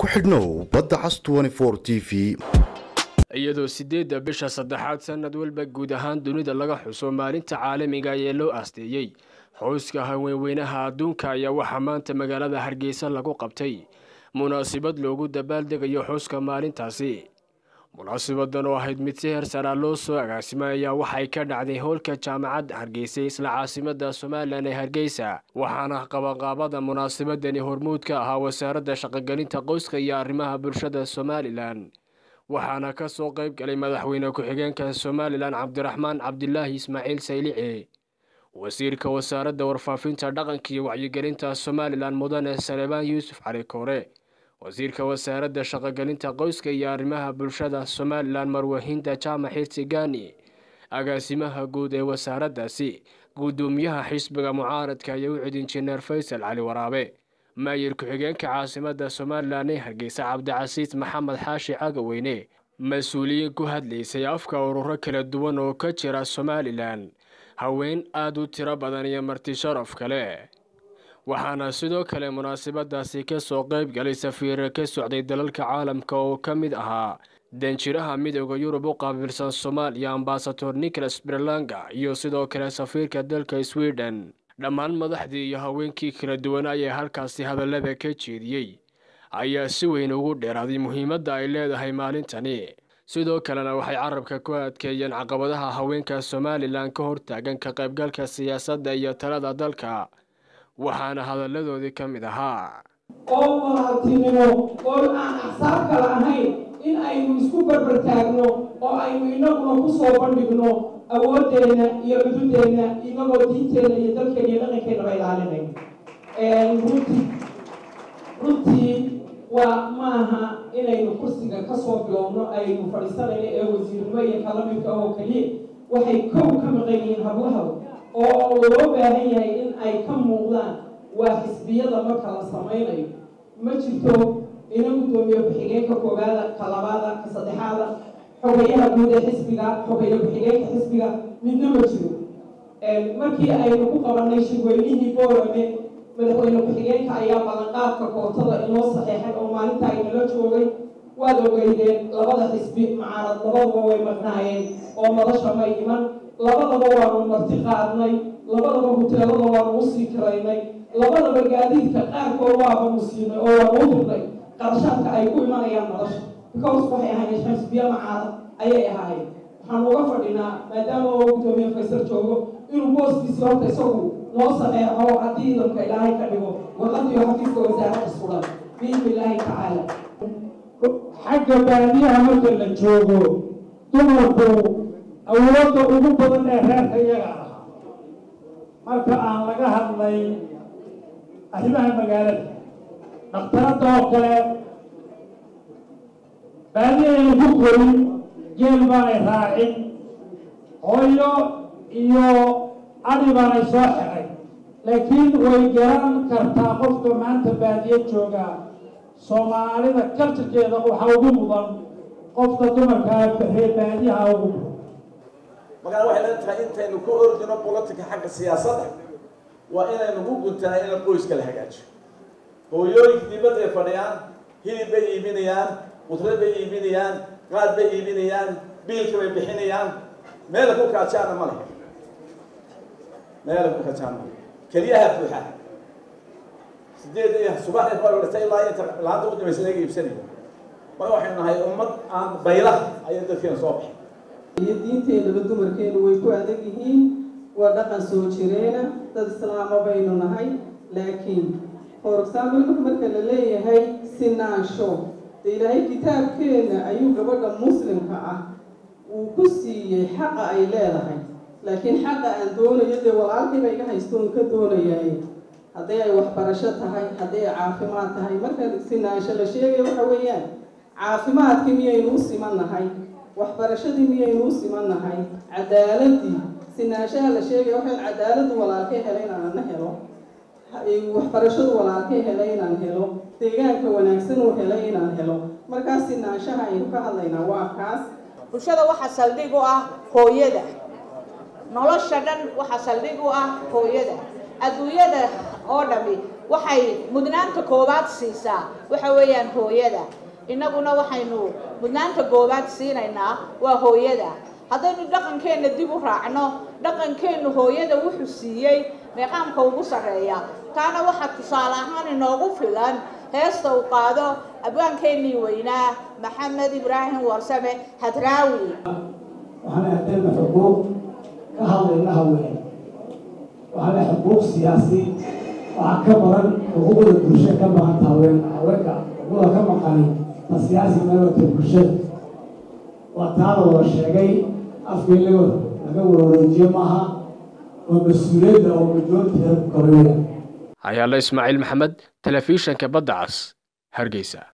ku xidhnow badda cas t v iyadoo sideedda bisha saddexaad sanad walba guud ahaan dunida laga xuso maalinta caalamiga ee loo aasteeyey xuska haweenweynaha adduunka ayaa waxaa maanta magaalada hargeysa lagu qabtay munaasabad loogu dabaaldegayo xuska maalintaasi munaasabadan oo ahayd mid si hersaraa loo soo agaasimay ayaa waxay ka dhacday howlka jaamacadda hargeysa isla caasimada somalilan ee hargeysa waxaana qabanqaabada munaasabadani hormuud ka ahaa wasaaradda shaqogelinta qoyska iyo arrimaha bulshada somalilan waxaana ka soo qayb galay madaxweyne ku-xigeenka somalilan cabdiraxmaan cabdilaahi ismaaciil saylici wasiirka wasaaradda warfaafinta dhaqanka iyo wacyigelinta somalilan mudane salebaan yuusuf cali koore wasiirka wasaaradda shaqogelinta qoyska iyo arrimaha bulshada somalilan marwahinda jaamac xirsigani agaasimaha guud ee wasaaraddaasi guddoomiyaha xisbiga mucaaradka iyo ucid injineer faysal cali waraabe maayir ku-xigeenka caasimada somalilan ee hargeysa cabdicasiis maxamed xaashi cagaweyne mas-uuliyiin ku hadlaysay afka ururo kala duwan oo ka jira somalilan haween aada u tiro badan iyo marti sharaf kale waxaana sidoo kale munaasabadaasi kasoo qayb galay safiira ka socday dalalka caalamka oo ka mid ahaa danjiraha midooda yurub u qaabilsan soomaaliya ambasador nicholas berlanga iyo sidoo kale safiirka dalka sweden dhammaan madaxdii iyo haweenkii kala duwan ayee halkaasi hadallada ka jeediyey ayaa si weyn ugu dheeraaday muhiimadda ay leedahay maalintani sidoo kalena waxay carabka ku adkeeyeen caqabadaha haweenka somalilan ka hortaagan ka qaybgalka siyaasadda iyo talada dalka waxaana hadalladoodii ka mid ahaa oo walaaltinimo oo aan axsaab kale ahayn in aynu isku barbartaagno oo aynu inaguna ku soo bandhigno awoodeenna iyo cududeenna inagoo diinteenna iyo dalkeena iyo dhaqankeennaba ilaalinayno runtii runtii waa maaha inaynu kursiga kasoo bilowno aynu fadhiisanayno ee wasiirnimo iyo kalamidka oo keliya waxay kow ka maqan yihiin hablahaw oo loo baahan yahay in ay ka muuqdaan waa xisbiyada marka la samaynayo ma jirto ina guddoomiye ku-xigeenka koowaada ka labaada ka saddexaada xogayaha guud ee xisbiga xogeeye ku-xigeenka xisbiga midna ma jiro markii aynu ku qabanay shirweynihii boorame madaxweyne ku-xigeenka ayaa ballanqaadka kootada inoo saxeexay oo maalinta aynala joogay waad ogeydeen labada xisbi macaarad labadaba way maqnaayeen oo madasha may iman labadaba waanu marti qaadnay labadaba huteelada waanu usii kiraynay labadaba gaadiidka qaarkood waabanu siinay oo waanu u dirnay qarashaadka ay ku imanayaan madasha because waxay ahaayeen xisbiya macaarad ayay ahaayeen waxaan uga fadhinaa maadaama oo guddoomiye faysal joogo inuu booskiisi horta isagu noo saxeexo haddii idamka ilaahay ka dhigo warqadiyo xafiiska wasaaradda sugan biidni illaahi tacaala xagga baadiyaha marka la joogo dumarku awoodda ugu badan ee reerka iyaga ahaa marka aan laga hadlay arrimaha magaalada dhakhtaradda oo kale baadiyayna ku korin jeel baanay raacin hooyo iyo adi baanay soo xeray laakiin way garan kartaa qofka maanta baadiye jooga soomaalida kaltirkeeda waxaa ugu mudan qofka dumarkaa reer baadiyaha ugu mudan markaa waxay la tahay intaynu ku ordino bolotika xagga siyaasadda waa inaynu ku guntahay in qoyska la hagaajiyo hooyooyinka dibadda ay fadhiyaan hilib bay iibinayaan qudrad bay iibinayaan qaad bay iibinayaan biilka bay bixinayaan meela ku kaajaana ma leh meela ku kaajaana male keliyaha buuxa sideed iyo subaxdii fadhata ilaa inta laanta u dambaysa laga iibsanayo marka waxaynu nahay ummad aan bayla ayay dadkeena soo baxay iyo diinteenaba dumarkeenu way ku adag yihiin waa dhaqan soo jireena dad islaama baynu nahay laakiin for example marka la leeyahay sinaansho de ilaahay kitaabkeena ayuu gabadha muslimka ah uu ku siiyey xaqa ay leedahay laakiin xaqa aan doonayo dee walaalkiiba iga haystoon ka doonayaay hadday ay waxbarasho tahay hadday ay caafimaad tahay marka sinaansho la sheegaya waxa weeyaan caafimaadkii miyaynu u siman nahay waxbarashadii miyaynu u siman nahay cadaaladii sinaanshaha la sheegaya waxay cadaaladu walaalkay helay inaan ana helo waxbarashadu walaalkay helay inaan helo deegaanka wanaagsan uu helay inaan helo markaas sinaanshaha aynu ka hadlaynaa waa kaas bulshada waxaa saldhig u ah hooyada nolosha dhan waxaa saldhig u ah hooyada adduunyada oo dhami waxay mudnaanta koowaad siisaa waxa weeyaan hooyada innaguna waxaynu mudnaanta koowaad siinaynaa waa hooyada haddaynu dhaqankeenna dib u raacno dhaqankeennu hooyada wuxuu siiyey meeqaamka ugu sarreeya taana waxaa tusaale ahaan inoogu filan heesta uu qaado abwaankeennii weynaa maxamed ibraahim warsame hadraawi waxaana hadayna xuquuq ka hadlayna haween waxaana xuquuq siyaasi waxaa ka badan xuquuqda bulshada ka maqanta haween haweenka xuquuqda ka maqani ta siyaasi meelota bulshada waa taada wada sheegay afka in laga laga warwareejiyo maaha waa mas-uuliyadda oo majoorteeda ku kabeeya hayaalo ismaaciil maxamed telefishanka badda cas hargeysa